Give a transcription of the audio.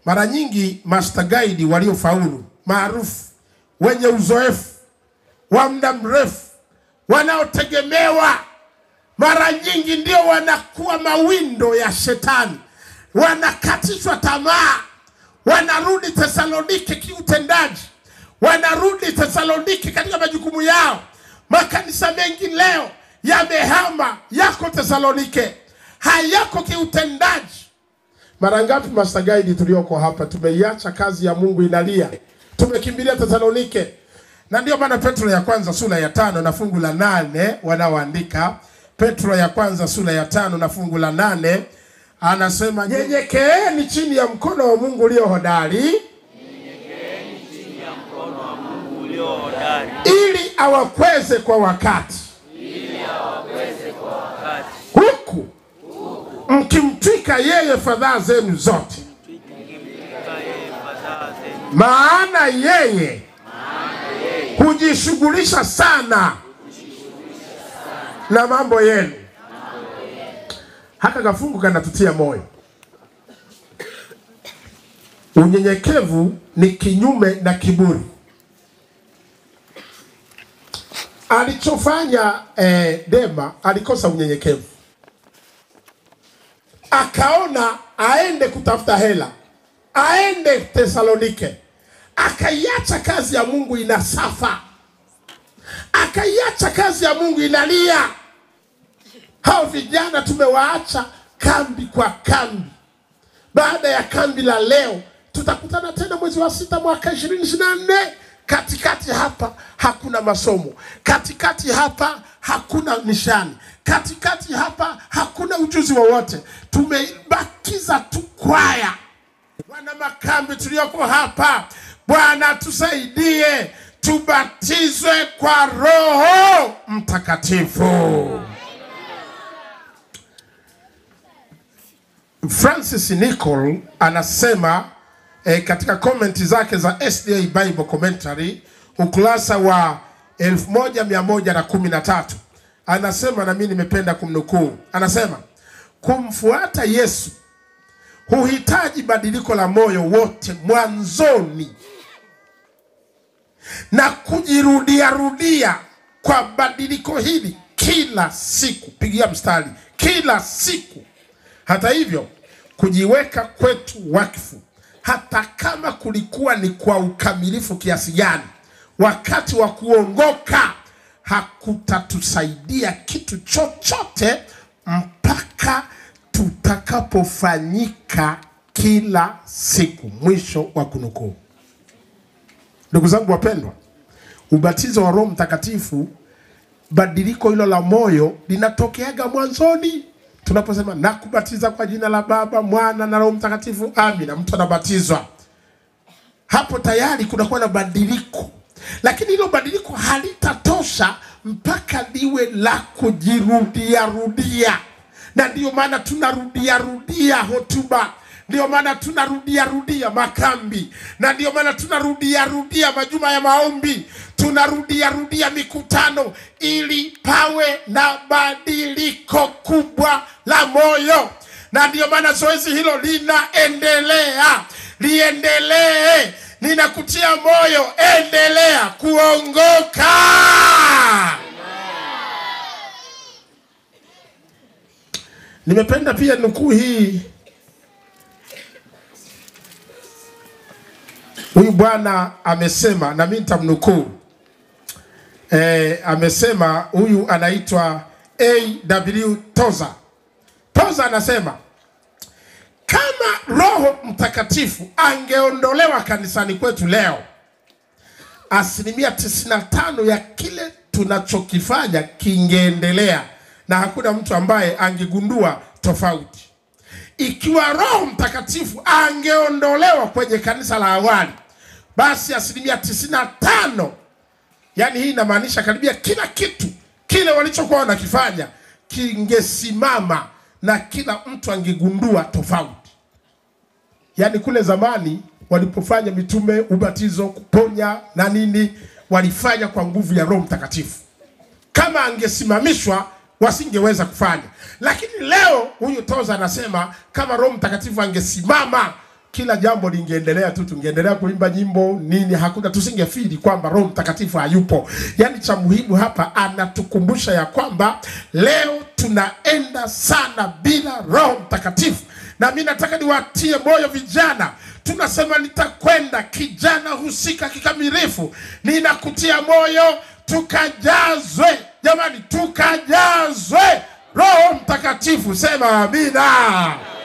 Mara nyingi master guide waliofaulu maarufu, wenye uzoefu wa muda mrefu, wanaotegemewa, mara nyingi ndio wanakuwa mawindo ya shetani, wanakatishwa tamaa, wanarudi Tesalonike kiutendaji, wanarudi Tesalonike katika majukumu yao. Makanisa mengi leo yamehama, yako Tesalonike, hayako kiutendaji. Mara ngapi master guide tulioko hapa tumeiacha kazi ya Mungu inalia, tumekimbilia Tesalonike. Na ndio maana Petro ya kwanza sura ya tano na fungu la nane wanaoandika Petro ya kwanza sura ya tano na fungu la nane anasema nyenyekeeni chini ya mkono wa Mungu ulio hodari, ulio hodari ili awakweze kwa wakati, wakati huku mkimtwika yeye fadhaa zenu zote, kaye fadhaa zenu, maana yeye hujishughulisha sana na mambo yenu. Haka kafungu kanatutia moyo. Unyenyekevu ni kinyume na kiburi. Alichofanya eh, Dema alikosa unyenyekevu, akaona aende kutafuta hela, aende Tesalonike, akaiacha kazi ya Mungu inasafa, akaiacha kazi ya Mungu inalia. Hao vijana tumewaacha kambi kwa kambi. Baada ya kambi la leo, tutakutana tena mwezi wa sita mwaka ishirini ishirini na nne. Katikati hapa hakuna masomo, katikati hapa hakuna nishani, katikati hapa hakuna ujuzi wowote. Tumebakiza tu kwaya. Wana makambi tulioko hapa, Bwana tusaidie, tubatizwe kwa Roho Mtakatifu. Francis Nicol anasema eh, katika komenti zake za SDA Bible Commentary ukurasa wa 1113 anasema, na mimi nimependa kumnukuu, anasema kumfuata Yesu huhitaji badiliko la moyo wote mwanzoni na kujirudia rudia kwa badiliko hili kila siku. Pigia mstari, kila siku. Hata hivyo, kujiweka kwetu wakfu, hata kama kulikuwa ni kwa ukamilifu kiasi gani, wakati wa kuongoka hakutatusaidia kitu chochote mpaka tutakapofanyika kila siku. Mwisho wa kunukuu. Ndugu zangu wapendwa, ubatizo wa Roho Mtakatifu, badiliko hilo la moyo linatokeaga mwanzoni tunaposema nakubatiza kwa jina la Baba, Mwana na Roho Mtakatifu, amina. Mtu anabatizwa hapo, tayari kunakuwa na badiliko, lakini hilo badiliko halitatosha mpaka liwe la kujirudia rudia, na ndiyo maana tunarudia rudia hotuba ndio maana tunarudia rudia makambi, na ndio maana tunarudia rudia majuma ya maombi, tunarudia rudia mikutano, ili pawe na badiliko kubwa la moyo. Na ndio maana zoezi hilo linaendelea, liendelee. Ninakutia moyo, endelea kuongoka. Nimependa pia nukuu hii Huyu bwana amesema, na mimi nitamnukuu e, amesema huyu anaitwa AW Toza. Toza anasema kama Roho Mtakatifu angeondolewa kanisani kwetu leo, asilimia 95 ya kile tunachokifanya kingeendelea na hakuna mtu ambaye angegundua tofauti. Ikiwa Roho Mtakatifu angeondolewa kwenye kanisa la awali, basi asilimia tisini na tano, yaani hii inamaanisha karibia kila kitu kile walichokuwa wanakifanya kingesimama na kila mtu angegundua tofauti. Yaani kule zamani walipofanya mitume, ubatizo, kuponya na nini, walifanya kwa nguvu ya Roho Mtakatifu. Kama angesimamishwa wasingeweza kufanya. Lakini leo huyu Toza anasema kama Roho Mtakatifu angesimama kila jambo lingeendelea tu, tungeendelea kuimba nyimbo nini, hakuna tusingefili kwamba Roho Mtakatifu hayupo. Yaani cha muhimu hapa anatukumbusha ya kwamba leo tunaenda sana bila Roho Mtakatifu, na mi nataka niwatie moyo vijana tunasema nitakwenda kijana husika kikamilifu. Ninakutia moyo, tukajazwe jamani, tukajazwe Roho Mtakatifu. Sema amina.